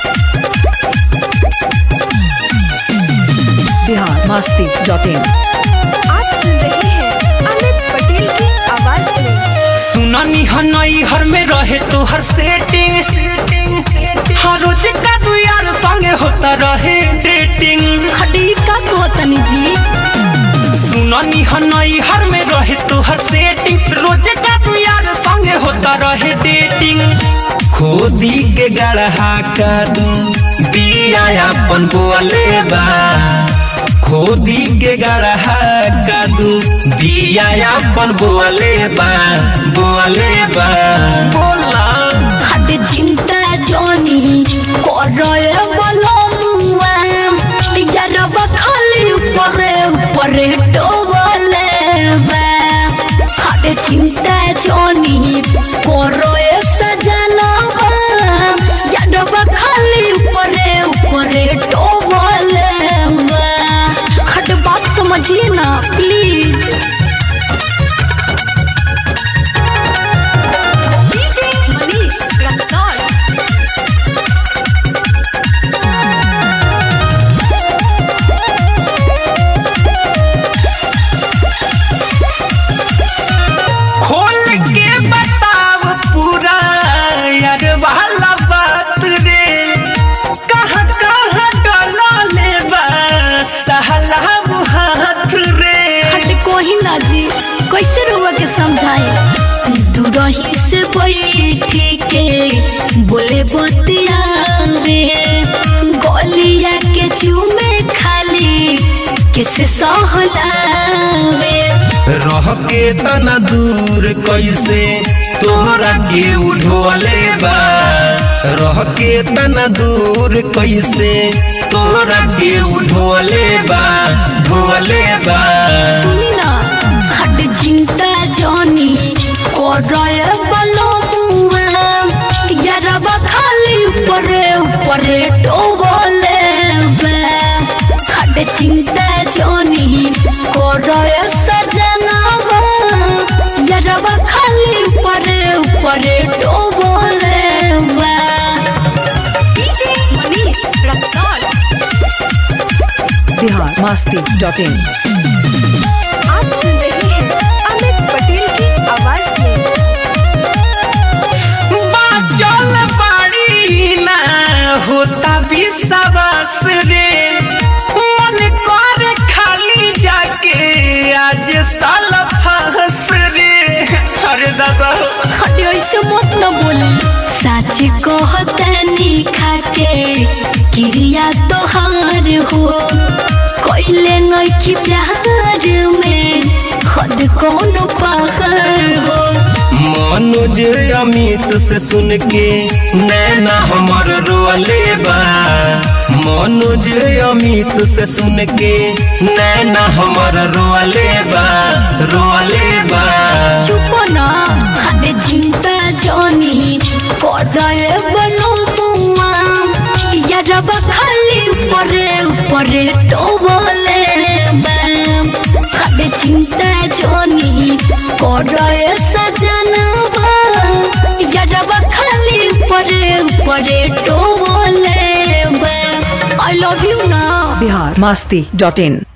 Bihar Masti dot in आप सुन रहे हैं अमित पटेल की आवाज में सुननी हनई हर में रहे तो हर सेटिंग हर रोज का तू यार संगे होता रहे डेटिंग खड़ी का को तनी जी सुननी हनई हर में रहे तो हर सेटिंग रोज का तू यार संगे होता रहे डेटिंग खोदी के गढ़हा का दू बिया अपन बोले बा खोदी के गढ़हा का दू बिया अपन बोले बा बोले बा बोला खड़ी चिंता जोनी करे बोलो मुआ यारब खाली ऊपरे ऊपरे डोबले बा खड़ी चिंता जोनी करे सजना यारब खाली ऊपरे ऊपरे डोबले बा खट बात समझिए ना प्लीज डीजे मनीष रक्सौल खोल के बताव पूरा यार वाला बात रे कहाँ कहाँ डला ले सहला हाथ रे हट कोही ना जी कैसे रुआ के समझाए दूरही से बैठी के बोले बतिया रे गोलिया के चूमे खाली किसे सहलावे रह के तना दूर कैसे तोहरा के उठोले बा रह के तना दूर कैसे तोहरा के उठोले बा ढोले बा सुनी ना हट चिंता जानी करे बलो मुआ यारबा खाली ऊपरे ऊपरे डोबले बे हट चिंता जानी करे सजना यारबा खाली ऊपरे ऊपरे डोबले बे DJ Manish Raxaul Bihar Masti dot in आप सुन रहे हैं अमित पटेल की आवाज में बाचल बाड़ी ना होता विश्वास रे मन कर खाली जाके आज साल फंस रे अरे दादा खड़ी ऐसे मत न बोले सच कहतनी खाके क्रिया तोहार हो कोइले नइखी प्यार में खुद कौन पागल हो मनोज अमित से सुन के नैना हमर रोले बा मनोज अमित से सुन के नैना हमर रोले बा रोले बा चुप ना हद चिंता जानी करे बनो मुआ यारब खाली ऊपरे ऊपरे डोबले बैम हद चिंता जानी करे सजना यारब खाली ऊपरे ऊपरे डोबले बैम आई लव यू ना बिहार मस्ती डॉट इन